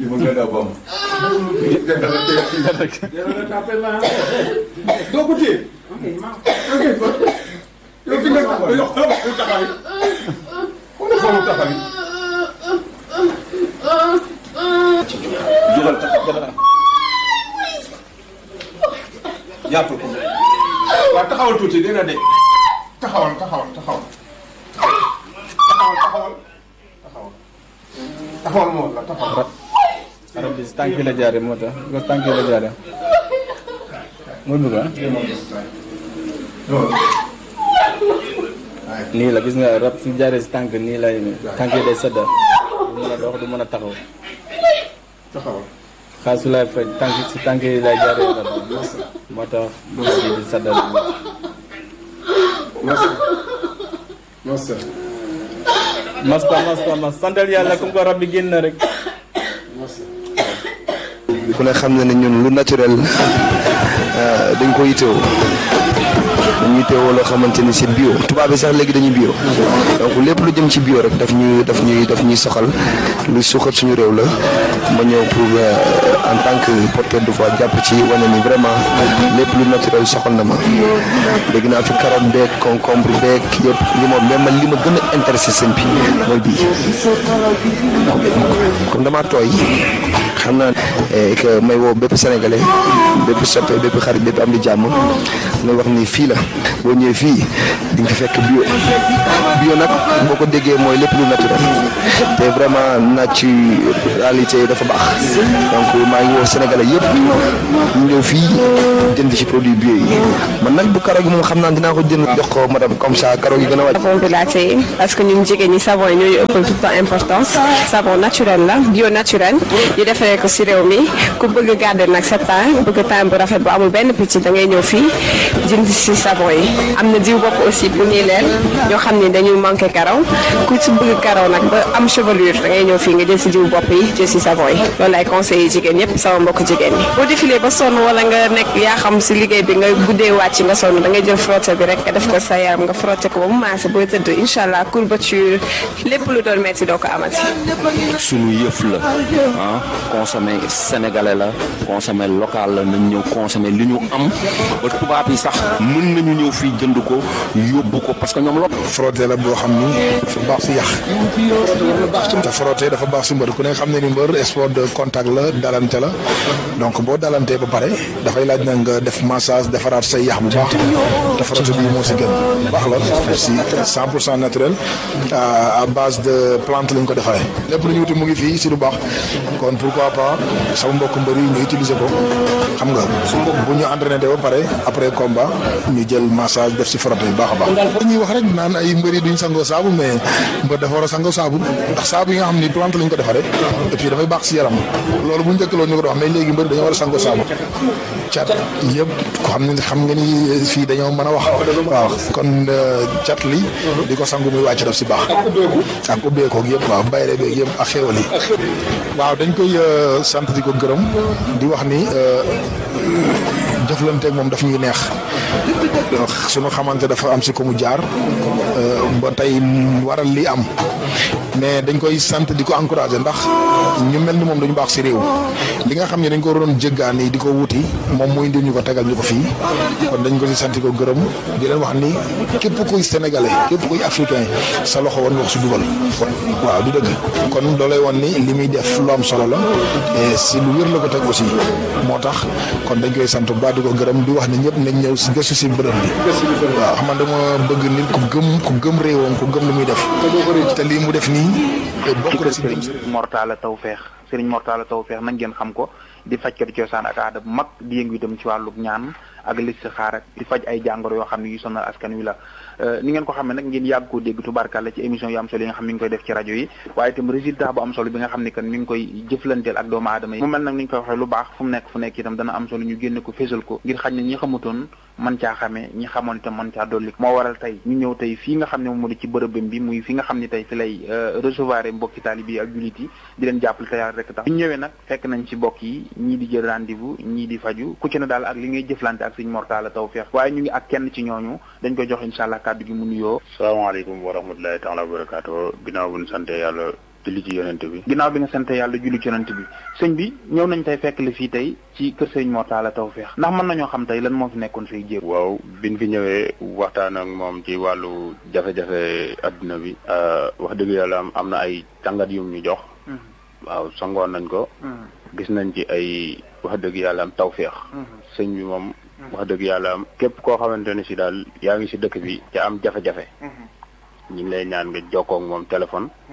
tuuti mën nga daw ba mu. doo ko téye. yow fi nga taxaw yow xoolal taxaw yi. xoolal taxaw yi. jugal taxaw. jàppal ko. waaw taxawal tuuti dina de. taxawal taxawal taxawal. taxawal taxawal. taxawal. taxawal moo la taxawal. arab bi si tànk la jaare moo tax ko tànk la jaare mooy bëgg ah nii la gis nga rab su jaaree si tànk nii lay tànk yi day sedda du mën a dox du mën a taxaw taxawal. xaas su lay faj tànk si tànk yi lay jaaree rab moo tax bés bi di sedda Massa. Massa. masta masta mas santal yàlla comme ko rab bi génn na rek ku ne xam na ne ñun lu naturel dañ ko yittewoo dañuy yittewoo loo xamante ni c'est bio tubaab bi sax léegi dañuy bio donc lépp lu jëm ci bio rek daf ñuy daf ñuy daf ñuy soxal lu suuxat suñu réew la ma ñëw pour en tant que porteur de voix jàpp ci wane ni vraiment lépp lu naturel soxal na ma dégg naa fi carotte beeg concombre beeg yëpp li moom mais man li ma gën a intéressé seen bi mooy bii comme damaa tooy xam naa ne que may woo bépp sénégalais bépp soppe bépp xarit bépp am di jàmm nga wax ni fii la boo ñëwee fii di nga fi fekk bio bio nag boo ko déggee mooy lépp lu naturel te vraiment naturalité dafa baax donc maa ngi woo sénégalais yëpp ñu ñëw fii jënd ci produit bio yi man nag bu karo gi moom xam naa dinaa ko jënd jox ko madame comme ça karo gi gën a wàcc. savon bi laa téye parce que ñun jigéen ñi savon yi ñooy ëppal tout le temps importance savon naturel la bio naturel ñu defaree ko si réew mi ku bëgg garder nag sa teint bëgg teint bu rafet bu amul benn picc da ngay ñëw fii jënd si savon yi am na diw bopp aussi bu ñuy leen ñoo xam ni dañuy manqué karaw ku si bëgg karaw nag ba am chevelure da ngay ñëw fii nga jël si diw bopp yi jël si savon yi loolu ay conseils yi jigéen yëpp sama mbokk jigéen ñi boo défilé ba sonn wala nga nekk yaa xam si liggéey bi nga guddee wàcc nga sonn da ngay jël frotté bi rek nga def ko sa yaram nga frotté ko ba mu maase booy tëdd incha allah courbature lépp lu doon metti doo ko amati sunu yëf la ah consommer sénégalais la consommer local la nañ ñëw consommer li ñu am ba tubaab yi sax mën nañu ñëw fii jënd ko yóbbu ko parce que ñoom lo frotté la boo xam ni dafa baax si yàq te frotté dafa baax si mbër ku ne xam ne ni mbër sport de contact la dalante la donc boo dalantee ba pare dafay laaj na nga def massage defaraat say yàq bu baax te frotté bi moo si gën baax la si 100 pour cent naturel à base de plante lañ ko defaree lépp lu ñu wuti mu ngi fii si lu baax kon pourquoi pas sama mbokk mbër yi ñu utiliser ko xam nga bu ñu entraîné ba pare après combat ñu jël massage def si frotté bi baax a baax. dañuy wax rek naan ay mbër yi duñ sangoo saabu mais mbër dafa war a sangoo saabu ndax saabu yi nga xam ni plante lañ ko defaree et puis dafay baax si yaram loolu bu njëkk loolu ñu ko wax mais léegi mbër dañoo war a sangoo saabu cat yëpp ko xam ne xam nga ni fii dañoo mën a wax waaw kon cat li di ko sangu muy wàcc daf si baax ak ubbeekoog yëpp waaw bayre beeg yëpp ak xéwal yi waaw dañ koy sant di ko gërëm di wax ni jëflanteeg moom daf ñuy neex suñu xamante dafa am si ko mu jaar ba tey waral li am mais dañ koy sant di ko encouragé ndax ñu mel ni moom dañu baax si réew li nga xam ne dañ ko doon jéggaani di ko wuti moom muy indi ñu ko tegal ñu ko fii kon dañ ko si sant di ko gërëm di leen wax ni képp kuy sénégalais képp kuy africain sa loxo war nga wax si dugal waaw du dëgg kon loolay woon ni li muy def lu am solo la et si lu wér la ko teg aussi moo tax kon dañ koy sant bu baax di ko gërëm di wax ne ñëpp nañ ñëw si gëstu si bërëb bi waaw xam nga dama bëgg nit ku gëm ku gëm réewam ku gëm li muy def te lii mu def nii bokk na si gëm Serigne Mortala Tawfeex Serigne Mortala Tawfeex nag ngeen xam ko di fajkati cosaan ak aada bu mag di yëngu itam ci wàllu ñaan ak listixaar ak di faj ay jàngoro yoo xam ne yu sonal askan wi la ni ngeen ko xamee nag ngeen yàgg koo dégg tubaarkàlla ci émission yu am solo yi nga xam mi ngi koy def ci rajo yi waaye itam résultat bu am solo bi nga xam ne kan mi ngi koy jëflanteel ak doomu aadama yi mu mel nag ni ñu koy waxee lu baax fu mu nekk fu nekk itam dana am solo ñu génne ko fésal ko ngir xañ ne ñi xamutoon man caa xamee ñi xamoon itam man caa dolli moo waral tey ñu ñëw tey fii nga xam ne moom moo di ci bërëbam bi muy fi nga xam ne tey fi lay recevoir mbokki taalibe yi ak jullit yi di leen jàppale te yàlla rek tax ñu ñëwee nag fekk nañ ci mbokk yi ñii di jël rendez-vous ñii di faju ku ci ne daal ak li ngay jëflante ak Serigne Mortala Tawfeex waaye ñu ngi ak kenn ci ñooñu dañ koy jox incha allah kàddu gi mu nuyoo salaamaaleykum wa rahmatulahi taala wa barakaatu ginnaaw bu ñu sante yàlla julli ci yonent bi ginnaaw bi nga sant yàlla julli ci yonent bi sëñ bi ñëw nañ tey fekk la fii tey ci kër sëñ Mor Talla Tawfekh ndax mën nañoo xam tey lan moo fi nekkoon say jéego waaw biñ fi ñëwee waxtaan ak moom ci wàllu jafe-jafe adduna bi wax dëgg yàlla am am na ay tàngat yum ñu jox waaw sangoon nañ ko gis nañ ci ay wax dëgg yàlla am tawféex sëñ bi moom wax dëgg yàlla am képp koo xamante ne si daal yaa ngi si dëkk bi te am jafe-jafe ñu ngi lay ñaan nga jokkoo ak moom téléphone